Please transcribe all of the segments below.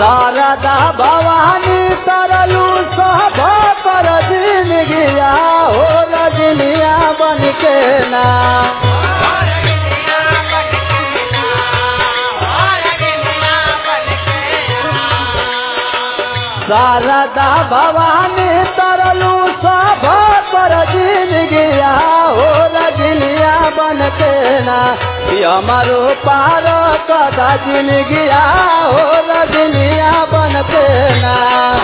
शारदा भवानी तरलू सब पर दिन गिया हो रजनिया बन के ना शारदा भवानी तरलू सब पर दिन गिया हो रजनिया बन के ना हमारो पार कदा जिन गिया हो रजनिया बन के ना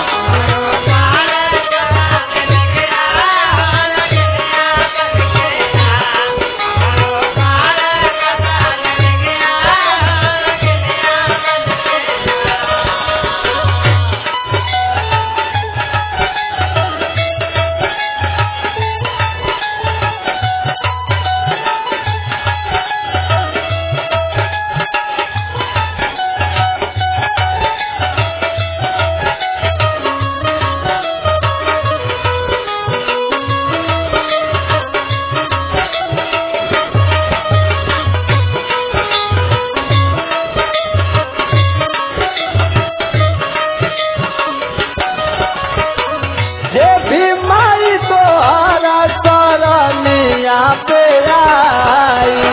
जे भी माई तो हरा सरनिया पे आई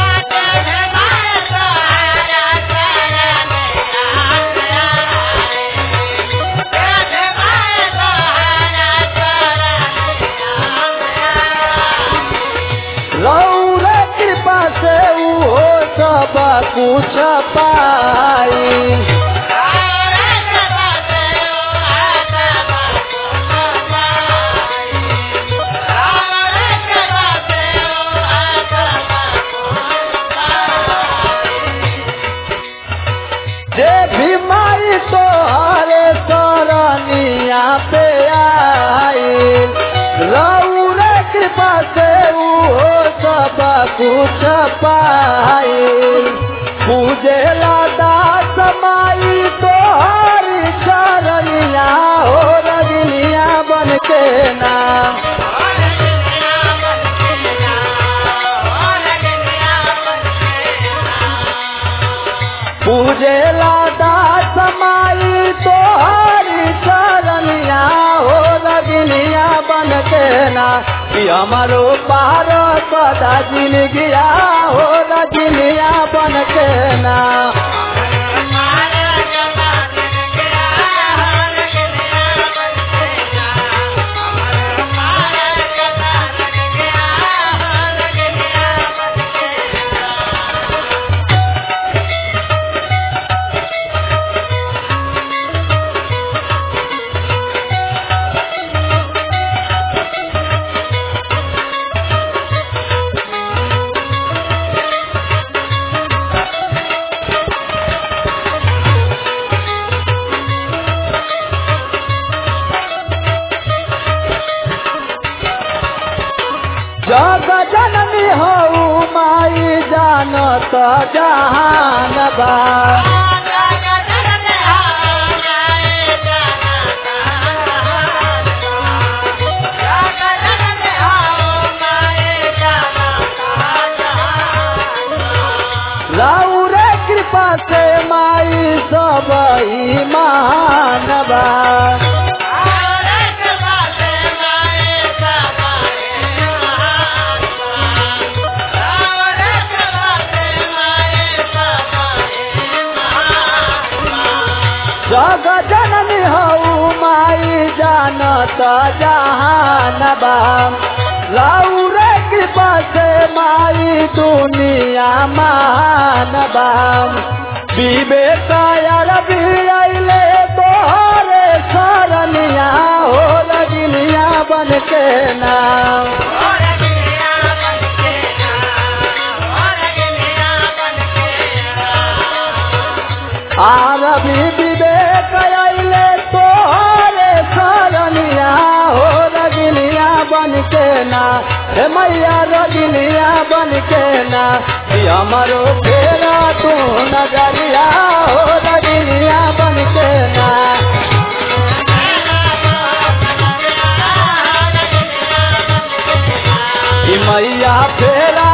रौरे कृपा से वो सब कुछ पाई जे भी माई तो हरे सरनिया पे आई रौरे कृपा से वो सब कुछ पाई पूजे दास माई तो हरी शरणिया हो रजनिया बन के ना पूजे दास माई तो हरी शरणिया हो रजनिया बन के ना कि हमारो पार कदा जिन गिया हो रजनिया बन के ना जग जननी हो माई जानत जहान बा रौरे कृपा से माई सब महान बा जग जननी हो माई जानत जहान बा रौरे कृपा से माई दुनिया मान बा विवेक अरबी अइले तोहरे शरणिया हो रजनिया बन के नाम आरबी विवेक अइले तोहरे शरणिया हो रजनिया बन के ना हे मैया रजनिया बन के ना कि हमारो फेरा तू नजरिया हो रजनिया बन के ना कि मैया फेरा